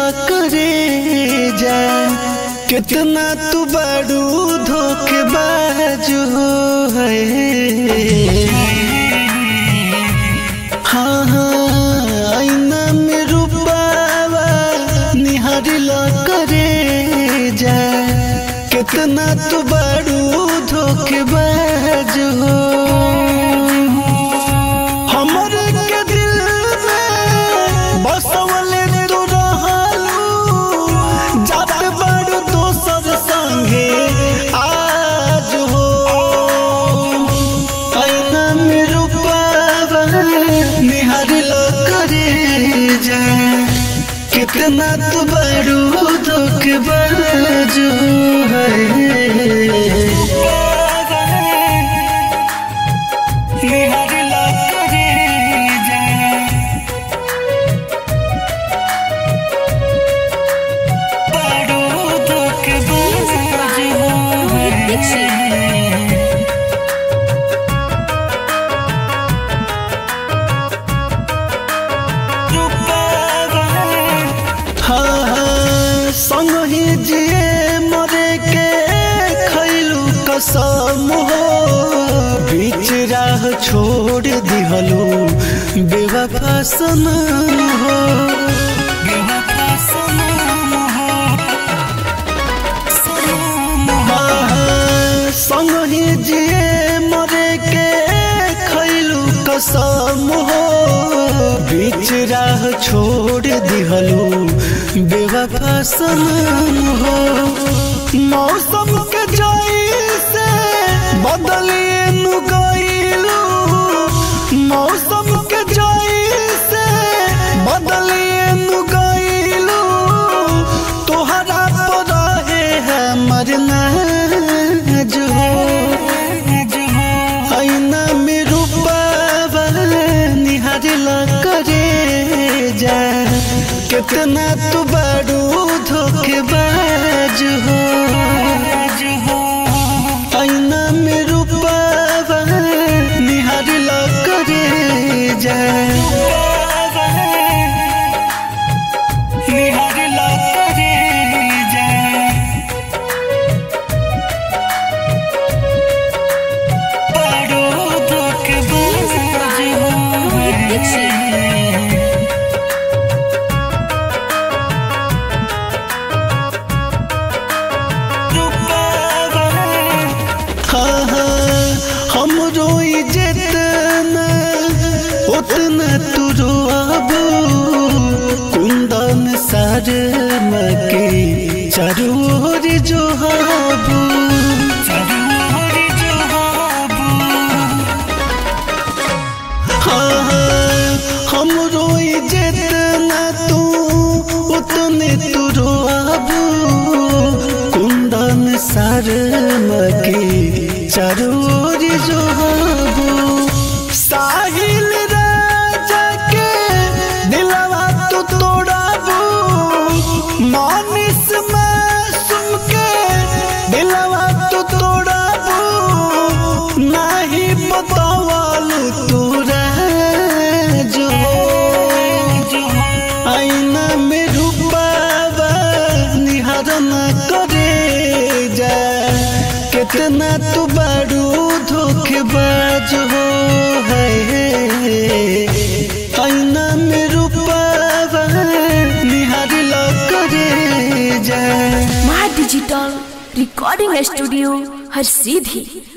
करे जा कितना तू बड़ू धोखेबाज हो है हाँ हाँ आईना में रूपावा निहारिल करे जा कितना तू बड़ू धोखेबाज हो हमरे के दिल में बसवले तू रहलू जात बड़ दोसर संगे आज हो आईना में रूपावा निहारिल करे जा कितना तू बड़ू धोखेबाज है निहारिला करे जा बड़ू धोखेबाज है हाँ हाँ संग ही जिए मरे के खैलू कसम हो बीच राह छोड़ दिहलू बेवफा सनम हो बेवफा सनम हो हाँ, हाँ, संग ही जिए मरे के खैलू कसम हो बीच राह छोड़ दिहलू बेवफा सनम हो मौसम के जैसे बदलिए नु गइलू मौसम के जैसे बदलिए नु गइलू तोहरा पर रहे है मरना जो आईना में रूपावा निहारिला करे जा कितना तू बड़ू धोखेबाज हो आईना में रूपावा निहारिला करे जा निहारिला करे जा बड़ो धोखेबाज हो हाँ हाँ हम रोई जितना उतना तू रोआबू कुंदन सार मके चरोर जो हाबू हाँ हाँ हम रोई जितना तू उतने तू रोआबू कुंदन सार मके चरोर जो हाबू साहिल राजा के दिलवा तू तोड़ाबू मानिस मासूम के दिलवा तू तोड़ाबू नाही बतावालू तोरा जो आईना में रूपावा निहारन करे जा कितना तू बड़ू धोखेबाज हो है आईना में रूपावा निहारिला करे जा माँ डिजिटल रिकॉर्डिंग स्टूडियो हर सीधी